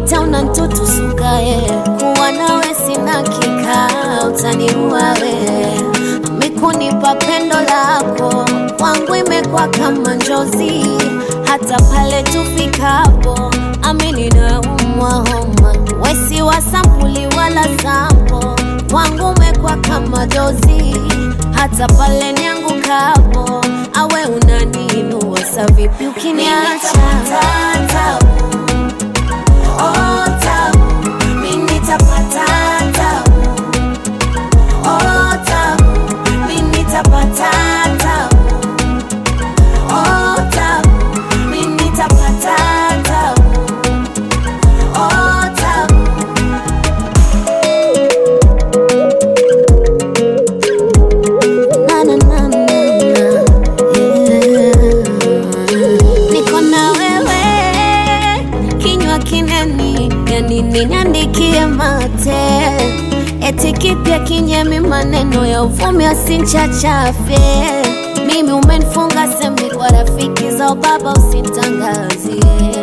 wote unantutusukaye kuwa nawe sina kikao utaniua we mikunipa pendo lako kwangu imekuwa kama njozi hata pale tufikapo amini na umwa homa wesi wa sampuli wala sampo kwangu umekuwa kama dozi hata pale niangukapo awe unaniinua sa vipi ukiniacha Oh, tabu, mimi nitapata tabu. Oh, tabu, mimi nitapata tabu. Oh, tabu, mimi nitapata tabu. Oh, tabu. Na, na, na, na, na. Yeah. Niko na wewe kinywa kineni yani niandikie mate eti kipya kinyemi maneno ya uvumi asinchachafe mimi umenifunga semi kwa rafiki za baba usitangazie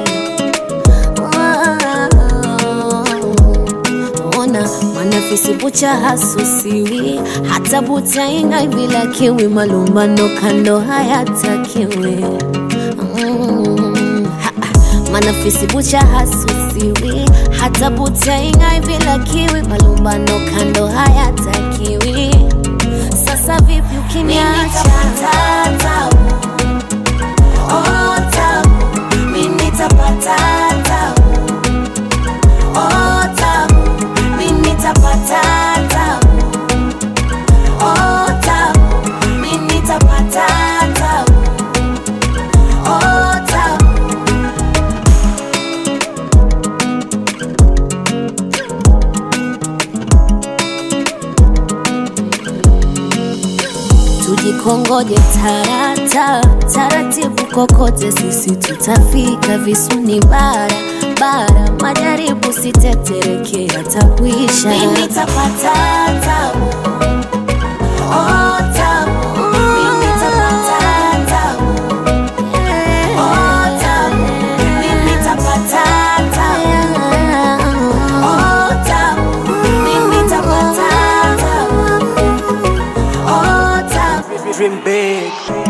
ona manafisi bucha hasusiwi hata butainga bila kiwi malumbano kando hayatakiwi mm, ha, manafisi bucha hasusiwi hata butainga bila kiwi malumbano kando hayatakiwi sasa vipi ukiniacha Oh, tabu, mimi nitapata tabu. Oh, tabu, mimi nitapata tabu. Oh, tabu, mimi nitapata tabu. Oh, tabu. tujikongoje tarata taratibu kokote sisi tutafika visuni bara bara majaribu sitetereke atakuisha mimi nitapata tabu Oh, tabu. Mimi nitapata tabu. Oh, tabu. Mimi nitapata tabu. Oh, tabu. Mimi nitapata tabu. Oh, tabu. Dream big.